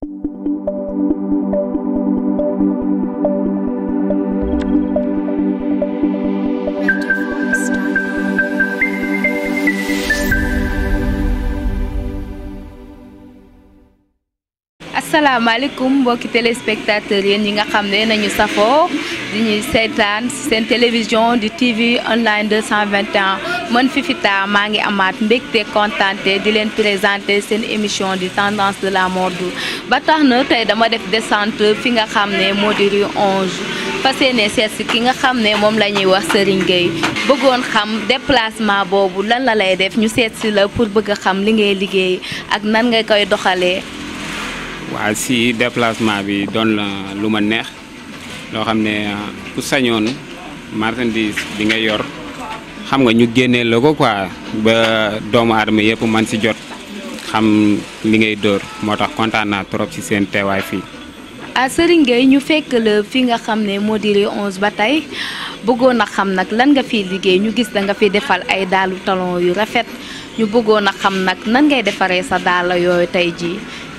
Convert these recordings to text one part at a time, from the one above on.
asalaamaaleykum mbokki téléspectateurs yéen ñi nga xam ne nañu safoo di ñuy seetaan seen télévision di TV online 221 man Fifita maa ngi amaat mbégte kontaante di leen présenter seen émission di tendance de la mode ba tax na tey dama def descente fi nga xam ne moo di rue 11 fas yéene seet si ki nga xam ne moom la ñuy wax Serigne Gueye bëggoon xam déplacement boobu lan la lay def ñu seet si la pour bëgg a xam li ngay liggéey ak nan nga koy doxalee. waaw si déplacement bi doon la lu ma neex loo xam ne ku sañoon marchandise bi nga yor xam nga ñu génnee la ko quoi ba doomu aadama yëpp man si jot xam li ngay dóor moo tax kontaan naa trop si seen teewaay fii. ah Serigne Gueye ñu fekk la fi nga xam ne moo di rue 11 ba tey bëggoon a xam nag lan nga fiy liggéey ñu gis da nga fi defal ay daalu talon yu rafet ñu bëggoon a xam nag nan ngay defaree sa daala yooyu tey jii.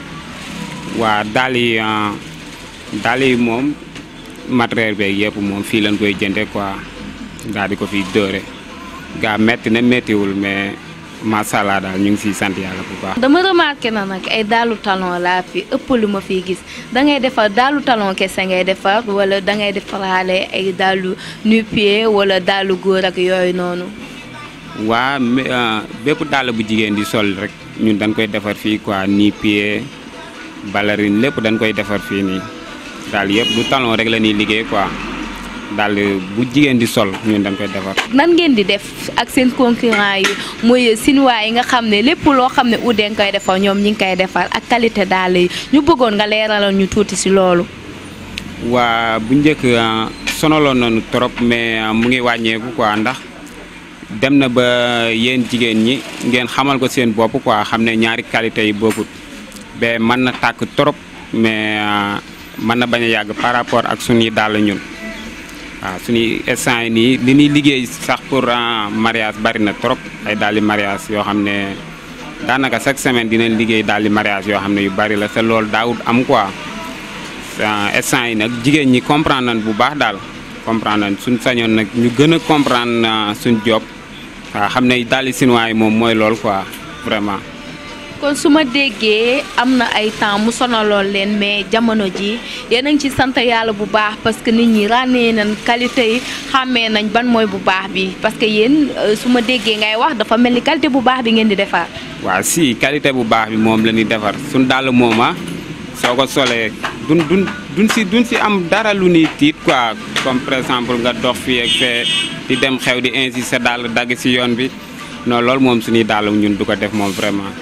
waa daal yi daal yi moom matériel beeg yëpp moom fii lañ koy jënde quoi daal di ko fi dóore gaa metti na mettiwul mais macha allah daal ñu ngi siy sant yàlla bu baax. dama remarqué na nag ay daalu talon laa fi ëpp lu ma fiy gis da ngay defar daalu talon kese ngay defar wala da ngay defaraale ay daalu nu-pieds wala daalu góor ak yooyu noonu. waa bépp dàll bu jigéen di sol rek ñun dañ koy defar fii quoi nu-pieds ballerine lépp dañ koy defar fii nii daal yëpp du talon rek la ñuy liggéey quoi daal bu jigéen di sol ñun dañ koy defar. nan ngeen di def ak seen concurrent yi muy chinois yi nga xam ne lépp loo xam ne Oudé nga koy defar ñoom ñi ngi koy defar ak qualité daal yi ñu bëggoon nga leeralal ñu tuuti si loolu. waa bu njëkk sonaloon nañu trop mais mu ngi wàññeeku quoi ndax dem na ba yéen jigéen ñi ngeen xamal ko seen bopp quoi xam ne ñaari qualité yi bokkut. ba mën na tàkk trop mais mën na bañ a yàgg par rapport ak suñuy dàll ñun waaw suñuy instant yi nii li ñuy liggéey sax pour mariage bari na trop ay dàlli mariage yoo xam ne daanaka chaque semaine dinañ liggéey dàlli mariage yoo xam ne yu bari la te loolu daawut am quoi instant yi nag jigéen ñi comprendre nañ bu baax daal comprendre nañ suñ sañoon nag ñu gën a comprendre suñ job waaw xam ne dàlli chinois yi moom mooy lool quoi vraiment kon su ma déggee am na ay temps mu sonaloon leen mais jamono ji yéen a ngi ci sant yàlla bu baax parce que nit ñi ràññee nañ qualité yi xàmmee nañ ban mooy bu baax bi parce que yéen su ma déggee ngay wax dafa mel ni qualité bu baax bi ngeen di defar. waaw si qualité bu baax bi moom la ñuy defar suñ dàll moom ah soo ko solee duñ duñ duñ si duñ si am dara lu ñuy tiit quoi comme par exemple nga dox fii ak fee di dem xew di insister dàll dagg si yoon bi non loolu moom suñuy dàll ñun du ko def moom vraiment.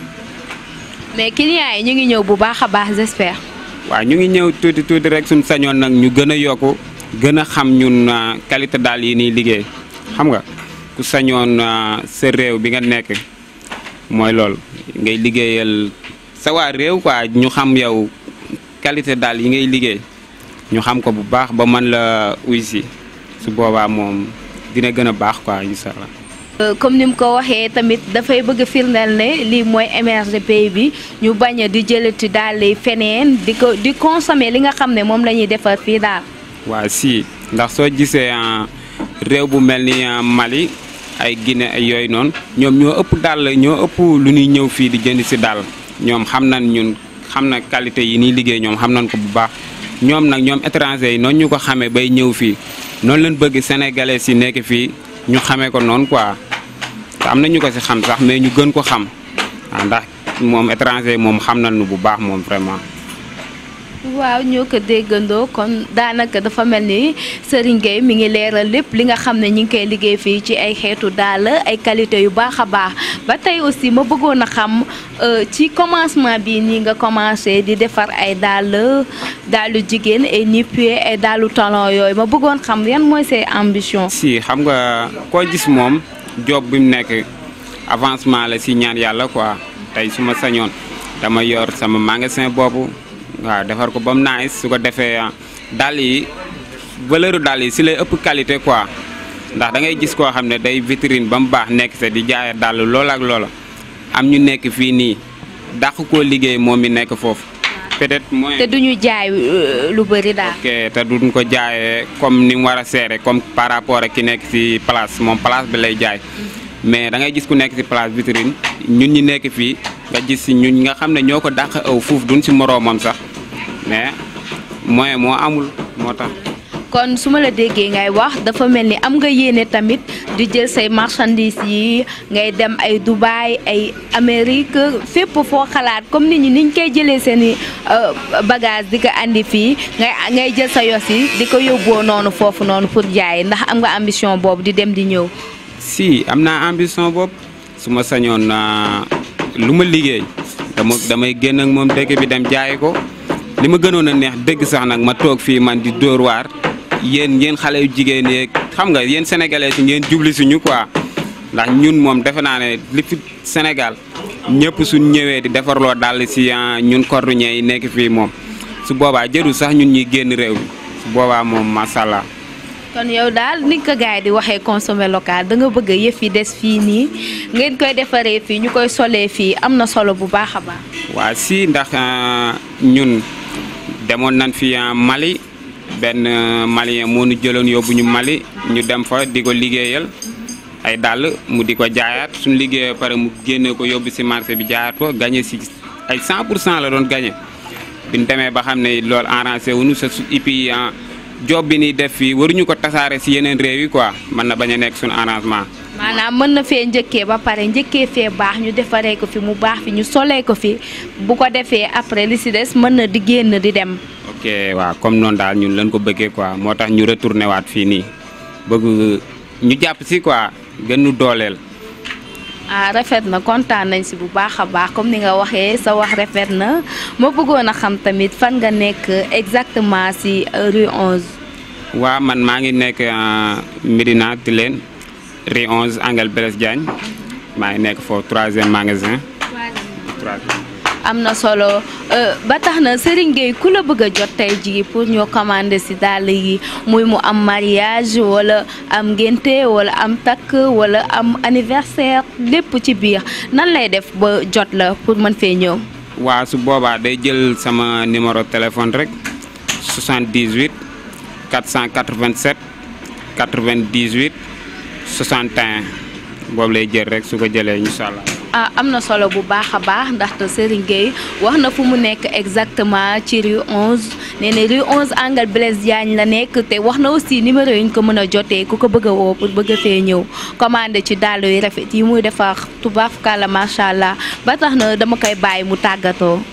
mais clients yi ñu ngi ñëw bu baax a baax j'espère. waaw ñu ngi ñëw tuuti tuuti rek suñ sañoon nag ñu gën a yokku gën a xam ñun qualité daal yi nii liggéey xam nga ku sañoon sa réew bi nga nekk mooy lool ngay liggéeyal sa waa réew quoi ñu xam yow qualité daal yi ngay liggéey ñu xam ko bu baax ba mën la uy si su boobaa moom dina gën a baax quoi incha allah. comme ni mu ko waxee tamit dafay bëgg firndeel ne lii mooy émerger pays bi ñu bañ a di jëlati daal feneen di ko di consommer li nga xam ne moom la ñuy defar fii daal. waaw si ndax soo gisee réew bu mel ni Mali ay Guinée ay yooyu noonu ñoom ñoo ëpp daal ñoo ëpp lu ñuy ñëw fii di jënd si daal ñoom xam nañ ñun xam na qualité yi ñuy liggéey ñoom xam nañ ko bu baax ñoom nag ñoom étranger yi noonu ñu ko xamee bay ñëw fii noonu lañ bëgg sénégalais si nekk fii ñu xamee ko noonu quoi. am na ñu ko si xam sax mais ñu gën ko xam waaw ndax moom étranger moom xam nañu bu baax moom vraiment. waaw ñoo ko déggandoo kon daanaka dafa mel ni Serigne Gueye mi ngi leeral lépp li nga xam ne ñi ngi koy liggéey fii ci ay xeetu daal ay qualité yu baax a baax ba tey aussi ma bëggoon a xam ci commencement bi nii nga commencé di defar ay dàll dàllu jigéen ay nu-pieds ay dàllu talon yooyu ma bëggoon xam yan mooy say ambition. si xam nga koo gis moom. job bi mu nekk avancement la si ñaan yàlla quoi tey su ma sañoon dama yor sama magasin boobu waaw defar ko ba mu nice su ko defee dàll yi valeur dàll yi si lay ëpp qualité quoi ndax da ngay gis koo xam ne day vitrine ba mu baax nekk sa di jaaya dàll loola ak loola am ñu nekk fii nii dàq koo liggéey moom mi nekk foofu peut-être moyen te duñu jaay euh, lu bëri daal. ok te duñ ko jaayee comme ni mu war a seere comme par rapport ak ki nekk ci place moom place bi lay jaay mais da ngay gis ku nekk ci place vitrine ñun ñi nekk fii nga gis ci ñun ñi nga xam ne ñoo ko dàq aw fuuf duñ ci moroomam sax mais moyen moo amul moo tax. kon su ma la déggee ngay wax dafa mel ni am nga yéene tamit di jël say marchandises yi ngay dem ay Dubaï ay Amérique fépp foo xalaat comme nit ñi niñ koy jëlee seen i bagage di ko andi fii ngay ngay jël sa yos yi di ko yóbboo noonu foofu noonu pour jaay ndax am nga ambition boobu di dem di ñëw. si am naa ambition boobu su ma sañoon naa lu ma liggéey dama damay génn ak moom dëkk bi dem jaay ko li ma gënoon a neex dëgg sax nag ma toog fii man di dóor waar yéen yéen xale yu jigéen yeeg xam nga yéen sénégalais si ngeen jubli suñu quoi ndax ñun moom defe naa ne li fi Sénégal ñëpp suñ ñëwee di defarloo dàll si ñun cordonnier yi nekk fii moom su boobaa jërul sax ñun ñuy génn réew mi su boobaa moom macha allah. kon yow daal ni ko gars yi di waxee consommer local da nga bëgg yëf yi des fii nii ngeen koy defaree fii ñu koy solee fii am na solo bu baax a baax. waa si ndax ñun demoon nañ fi Mali benn malien moo ñu jëloon yóbbu ñu Mali ñu dem fa di ko liggéeyal ay dàll mu di ko jaayaat suñu liggéeyee pare mu génne ko yóbbu si marché bi jaayaat ko gagné si ay 100 pour cent la doon gagné bi ñu demee ba xam ne loolu arrangé wuñu sa su et puis job bi ni def fii waruñu ko tasaare si yeneen réew yi quoi mën na bañ a nekk suñu arrangement. maanaam mën na fee njëkkee ba pare njëkkee fee baax ñu defaree ko fi mu baax fi ñu solee ko fi bu ko defee après li si des mën na di génn di dem. ok waaw comme noonu daal ñun lañ ko bëggee quoi moo tax ñu retourné waat fii nii bëgg ñu jàpp si quoi gën ñu dooleel. ah rafet na kontaan nañ si bu baax a baax comme ni nga waxee sa wax rafet na ma bëggoon a xam tamit fan nga nekk exactement si rue 11. waa man maa ngi nekk Médina Tilène rue 11 Angle Blaise Diagne maa ngi nekk foofu troisième magasin. troisième. am na solo ba tax na Serigne Gueye ku la bëgg a jot tey jii pour ñoo commander si dàll yi muy mu am mariage wala am ngénte wala am takk wala am anniversaire lépp ci biir nan lay def ba jot la pour mën fee ñëw. waa su boobaa day jël sama numéro téléphone rek 78 487 98 61 boobu lay jël rek su ko jëlee incha allah. ah am na solo bu baax a baax ndaxte Serigne Gueye wax na fu mu nekk exactement ci rue 11 nee na rue 11 angle Blaise Diagne la nekk te wax na aussi numéro yi ñu ko mën a jotee ku ko bëgg a woo pour bëgg a fee ñëw commandé ci dàll yu rafet yi muy defar tubaab kàlla macha allah ba tax na dama koy bàyyi mu tàggatoo.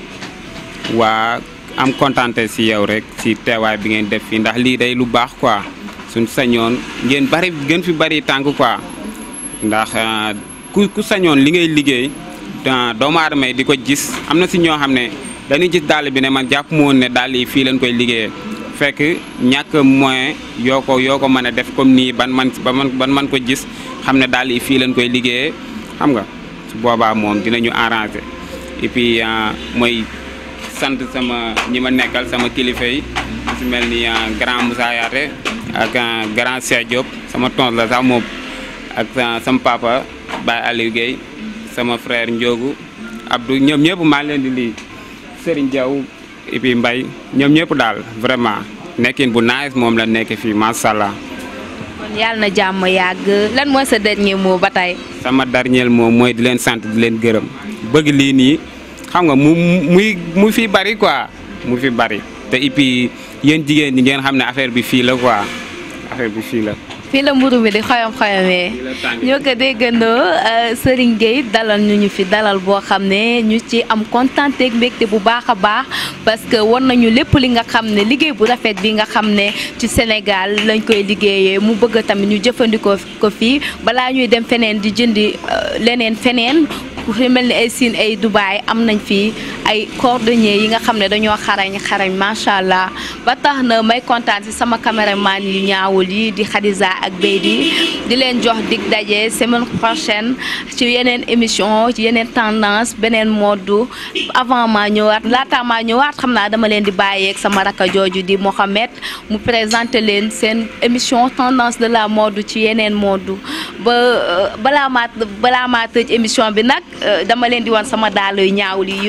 waa am kontante si yow rek si teewaay bi ngeen def fii ndax lii day lu baax quoi suñ sañoon ngeen bari gën fi bari tànk quoi ndax. ku ku sañoon li ngay liggéey doomu aadama yi di ko gis am na si ñoo xam ne dañuy gis dàll bi ne man jàpp mu woon ne dàll yi fii lañ koy liggéeyee fekk ñàkk moyen yoo ko yoo ko mën a def comme nii ban man ba man ban man ko gis xam ne dàll yi fii lañ koy liggéeyee xam nga su boobaa moom dinañu arranger et puis mooy sant sama ñi ma nekkal sama kilifa yi su mel ni grand Moussa Yaate ak grand Cheikh Diop sama tons la sax moom ak sama papa Baye Aliou Guèye sama frère Ndiogu Abdou ñoom ñëpp maa leen di lii Serigne Diaw et puis Mbaye ñoom ñëpp daal vraiment nekkin bu nice moom la nekk fii macha allah. kon yàlla na jàmm yàgg lan mooy sa dernier mot ba tey. sama dernier mot mooy di leen sant di leen gërëm bëgg lii nii xam nga mu muy mu fi bari quoi mu fi bari te et puis yéen jigéen ñi ngeen xam ne affaire bi fii la quoi affaire bi fii la. fii la mburu mi di xoyom xoyomee ñoo ko déggandoo Serigne Gueye dalal ñu ñu fi dalal boo xam ne ñu ci am kontante ak mbégte bu baax a baax parce que war nañu lépp li nga xam ne liggéey bu rafet bi nga xam ne ci Sénégal lañ koy liggéeyee mu bëgg tamit ñu jëfandikoo ko fii balaa ñuy dem feneen di jëndi leneen feneen fi mel ni ay Siin ay Dubaay am nañ fi ay cordonnier yi nga xam ne dañoo xarañ xarañ macha allah ba tax na may kontaan si sama caméraman yu ñaawul yi di Khadija ak Beydi di leen jox dig daje semaine prochaine ci yeneen émission ci yeneen tendance beneen mode avant maa ñëwaat laata maa ñëwaat xam naa dama leen di bàyyeeg sama rakka jooju di Mohamed mu présenté leen seen émission tendance de la mode ci yeneen mode ba balaa maa balaa maa tëj émission bi nag dama leen di wan sama daal yu ñaawul yi yu rafet yi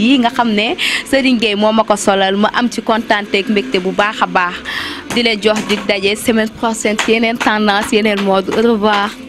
yi nga xam ne Serigne Gueye moo ma ko solal ma am ci kontaanteeg mbégte bu baax a baax di leen jox di daje semaine prochaine yeneen tendance yeneen mode au revoir